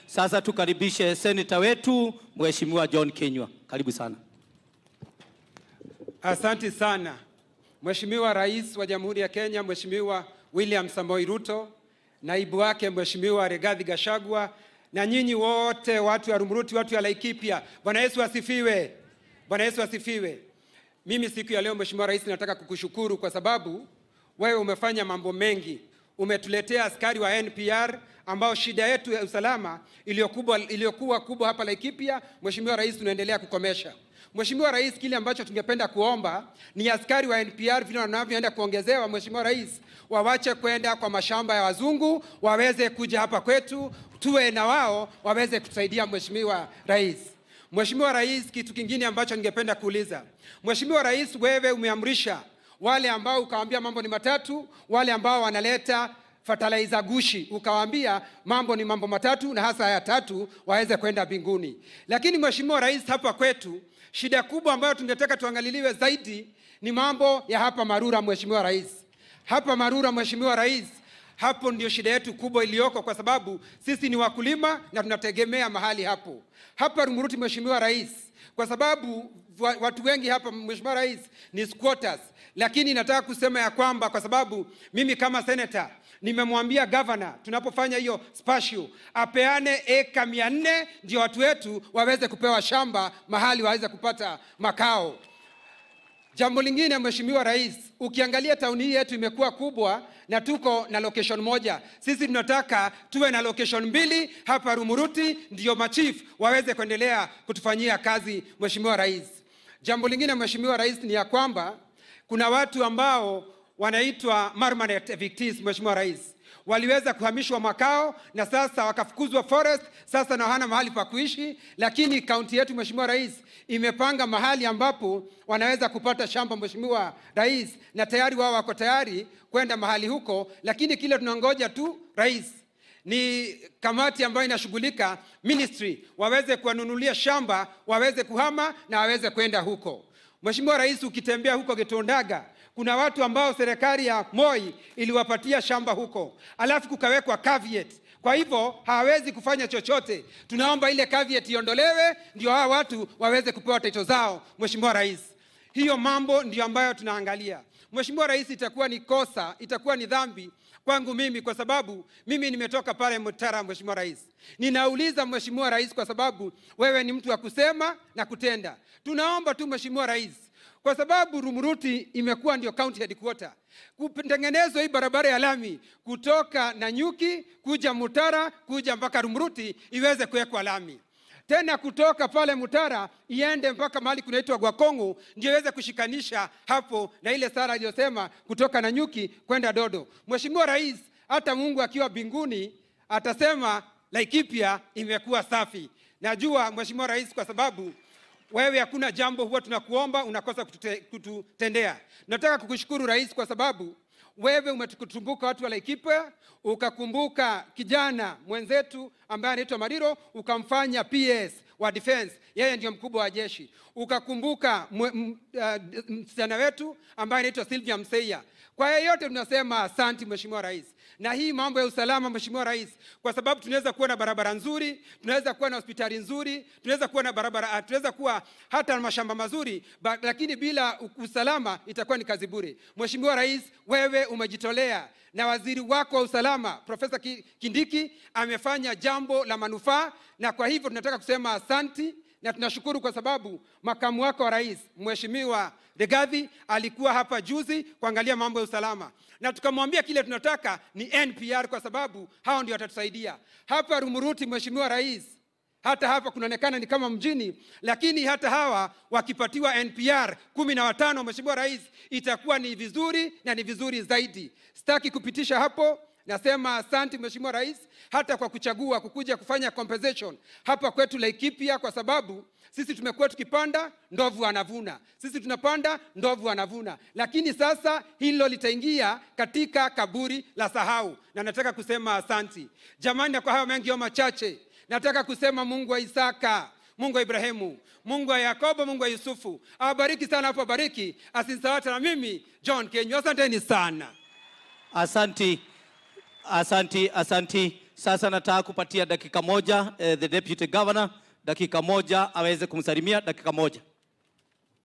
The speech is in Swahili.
Sasa tukaribishe seneta wetu Mheshimiwa John Kinyua. Karibu sana. Asante sana Mheshimiwa Rais wa Jamhuri ya Kenya, Mheshimiwa William Samoei Ruto, naibu wake Mheshimiwa Rigathi Gachagua na nyinyi wote watu wa Rumuruti, watu wa Laikipia. Bwana Yesu asifiwe. Bwana Yesu asifiwe. Mimi siku ya leo Mheshimiwa Rais, nataka kukushukuru kwa sababu wewe umefanya mambo mengi. Umetuletea askari wa NPR ambao shida yetu ya usalama iliyokuwa iliyokuwa kubwa hapa Laikipia, Mheshimiwa Rais, tunaendelea kukomesha. Mheshimiwa Rais, kile ambacho tungependa kuomba ni askari wa NPR vile wanavyoenda kuongezewa, Mheshimiwa Rais, wawache kwenda kwa mashamba ya wazungu, waweze kuja hapa kwetu, tuwe na wao, waweze kutusaidia Mheshimiwa Rais. Mheshimiwa Rais, kitu kingine ambacho ningependa kuuliza. Mheshimiwa Rais, wewe umeamrisha wale ambao ukawaambia mambo ni matatu, wale ambao wanaleta fertilizer gushi, ukawaambia mambo ni mambo matatu na hasa haya tatu waweze kwenda mbinguni. Lakini Mheshimiwa Rais, hapa kwetu shida kubwa ambayo tungetaka tuangaliliwe zaidi ni mambo ya hapa Marura. Mheshimiwa Rais, hapa Marura, Mheshimiwa Rais, hapo ndio shida yetu kubwa iliyoko, kwa sababu sisi ni wakulima na tunategemea mahali hapo. Hapa Rumuruti, Mheshimiwa Rais, kwa sababu wa- watu wengi hapa Mheshimiwa Rais ni squatters, lakini nataka kusema ya kwamba kwa sababu mimi kama senator nimemwambia gavana tunapofanya hiyo spatial apeane eka mia nne ndio watu wetu waweze kupewa shamba mahali waweze kupata makao. Jambo lingine Mheshimiwa Rais, ukiangalia tauni hii yetu imekuwa kubwa na tuko na location moja. Sisi tunataka tuwe na location mbili hapa Rumuruti, ndio machief waweze kuendelea kutufanyia kazi. Mheshimiwa Rais, jambo lingine Mheshimiwa Rais ni ya kwamba kuna watu ambao wanaitwa permanent evictees. Mheshimiwa Rais, waliweza kuhamishwa makao na sasa wakafukuzwa forest, sasa na hana mahali pa kuishi, lakini kaunti yetu Mheshimiwa Rais imepanga mahali ambapo wanaweza kupata shamba Mheshimiwa Rais, na tayari wao wako tayari kwenda mahali huko, lakini kile tunangoja tu Rais ni kamati ambayo inashughulika ministry waweze kuwanunulia shamba waweze kuhama na waweze kwenda huko. Mheshimiwa Rais, ukitembea huko Getondaga kuna watu ambao serikali ya Moi iliwapatia shamba huko, alafu kukawekwa caveat. Kwa hivyo hawawezi kufanya chochote. Tunaomba ile caveat iondolewe, ndio hawa watu waweze kupewa title zao. Mheshimiwa Rais, hiyo mambo ndio ambayo tunaangalia. Mheshimiwa Rais, itakuwa ni kosa, itakuwa ni dhambi kwangu mimi kwa sababu mimi nimetoka pale Mutara. Mheshimiwa Rais, ninauliza Mheshimiwa Rais, kwa sababu wewe ni mtu wa kusema na kutenda. Tunaomba tu Mheshimiwa Rais, kwa sababu Rumuruti imekuwa ndio county headquarter, kutengenezwa hii barabara ya lami kutoka Nanyuki kuja Mutara kuja mpaka Rumuruti iweze kuwekwa lami tena kutoka pale Mutara iende mpaka mahali kunaitwa Gwakongo ndio iweze kushikanisha hapo na ile sara iliyosema kutoka Nanyuki kwenda Dodo. Mheshimiwa Rais, hata Mungu akiwa mbinguni atasema Laikipia imekuwa safi. Najua Mheshimiwa Rais, kwa sababu wewe hakuna jambo huwa tunakuomba unakosa kutute, kututendea. Nataka kukushukuru Rais kwa sababu wewe umetukumbuka watu wa Laikipia, ukakumbuka kijana mwenzetu ambaye anaitwa Mariro, ukamfanya PS wa defense, yeye ndio mkubwa wa jeshi. Ukakumbuka mwe- m- uh, msichana wetu ambaye anaitwa Sylvia Mseiya. Kwa yeyote tunasema asanti Mheshimiwa Rais. Na hii mambo ya usalama Mheshimiwa Rais, kwa sababu tunaweza kuwa na barabara nzuri, tunaweza kuwa na hospitali nzuri, tunaweza kuwa na barabara, ah, tunaweza kuwa hata na mashamba mazuri, ba, lakini bila u- usalama itakuwa ni kazi bure. Mheshimiwa Rais, wewe umejitolea na waziri wako wa usalama Profesa Ki- Kindiki amefanya jambo la manufaa, na kwa hivyo tunataka kusema asanti na tunashukuru kwa sababu makamu wako wa rais Mheshimiwa Rigathi alikuwa hapa juzi kuangalia mambo ya usalama, na tukamwambia kile tunataka ni NPR kwa sababu hao ndio watatusaidia hapa Rumuruti. Mheshimiwa Rais, hata hapa kunaonekana ni kama mjini, lakini hata hawa wakipatiwa NPR kumi na watano, Mheshimiwa Rais, itakuwa ni vizuri na ni vizuri zaidi. Sitaki kupitisha hapo. Nasema asante Mheshimiwa Rais hata kwa kuchagua kukuja kufanya compensation hapa kwetu Laikipia, kwa sababu sisi tumekuwa tukipanda ndovu anavuna, sisi tunapanda ndovu anavuna, lakini sasa hilo litaingia katika kaburi la sahau, na nataka kusema asanti jamani. Na kwa hayo mengi au machache, nataka kusema Mungu wa Isaka Mungu wa Ibrahimu, Mungu wa Yakobo, Mungu wa Yusufu awabariki sana hapo, bariki asinsawata na mimi John Kenyu. Asanteni sana. Asanti, asanti, asanti Sasa nataka kupatia dakika moja eh, the deputy governor dakika moja aweze kumsalimia dakika moja.